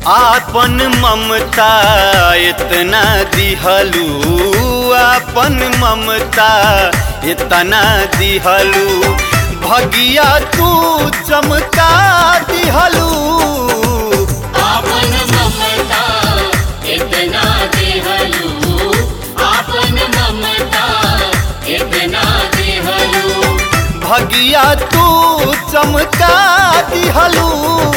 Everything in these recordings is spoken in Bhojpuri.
आपन ममता इतना दिहलू आपन ममता इतना दिहलू भगिया तू चमका दिहलू आपन ममता इतना देहलू आपन ममता इतना देहलू भगिया तू चमका दिहलू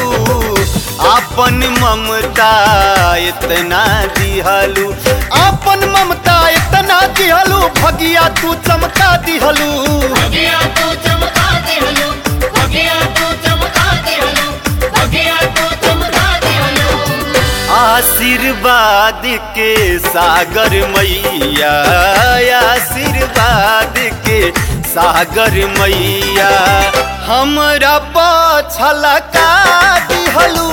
आपन ममता इतना दिहलू आपन ममता इतना दिहलू भगिया तू चमका दिहलू भगिया तू चमका देहलू भगिया तू चमका देहलू भगिया तू चमका देहलू आशीर्वाद के सागर मैया आशीर्वाद के सागर मैया हमरा पछलका दिहलू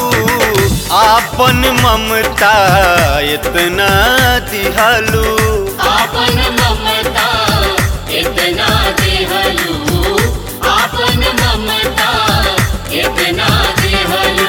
आपन ममता इतना दिहलू आपन ममता इतना देहलू आपन ममता इतना देहलू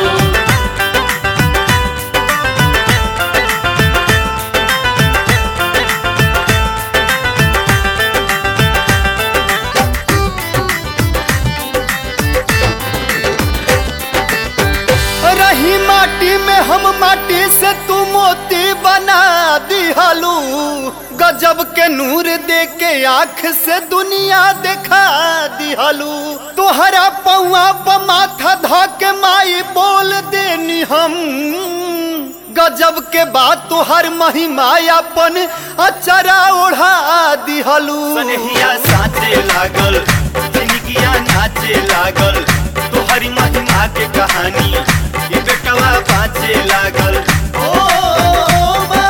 रही माटी में हम माटी से तू मोती बना दिहलू गजब के नूर दे के आँख से दुनिया देखा दिहलू तोहरा पौआ पर माथा धा के माई बोल देनी हम गजब के बात तोहर महिमा अपन अचरा ओढ़ा दिहलू सनहिया साचे लागल जिंदगिया नाचे लागल तोहरी महिमा के कहानी ये बेटवा बाँचे लागल ओ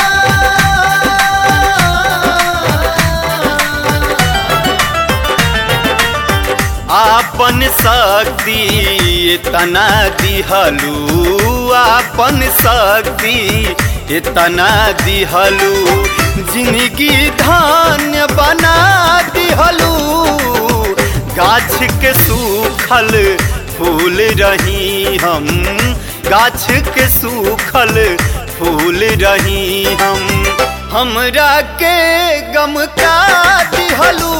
आपन शक्ति इतना दिहलू आपन शक्ति इतना दिहलू जिंदगी धान्य बना दिहलू गाछ के सूखल फूल रही हम गाछ के सूखल फूल रही हम हमरा के गम का दिहलू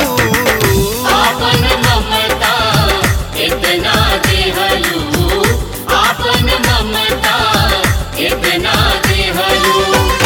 आपन ममता इतना देहलू आपन ममता इतना देहलू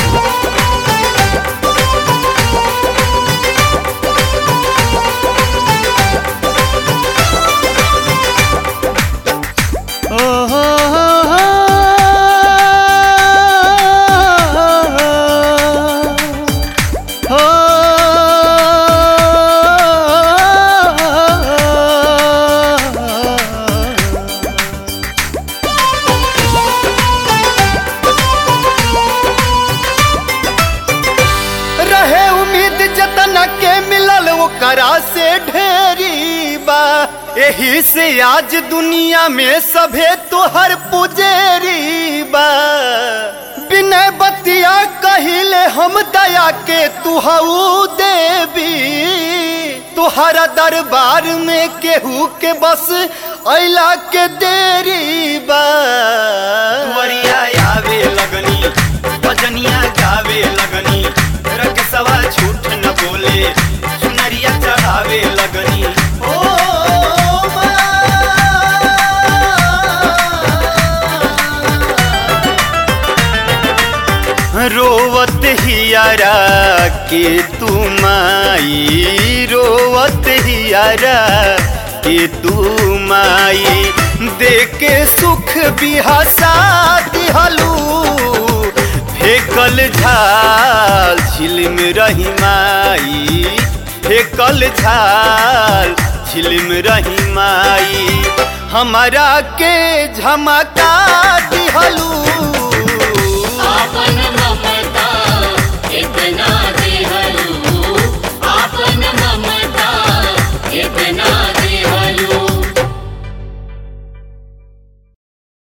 रहे उम्मीद जतना के मिलल ओकरा से ढेरी बा एही से आज दुनिया में सभे तोहर पुजेरी बा बिना बतिया कहिले हम दया के तुहऊ देवी तुहरा दरबार में केहू के बस अला के देरी बा वरिया आवे लगनी भजनिया गावे लगनी रख सवा झूठ न बोले चुनरिया चढ़ावे लगनी ओ रोवत हियारा के तू माई रोवत हियारा के तू माई देके सुख बिहसा दिहलू फेकल झाल छिलम रही माई फेकल झाल छिलम रही माई हमारा के झमका दिहलू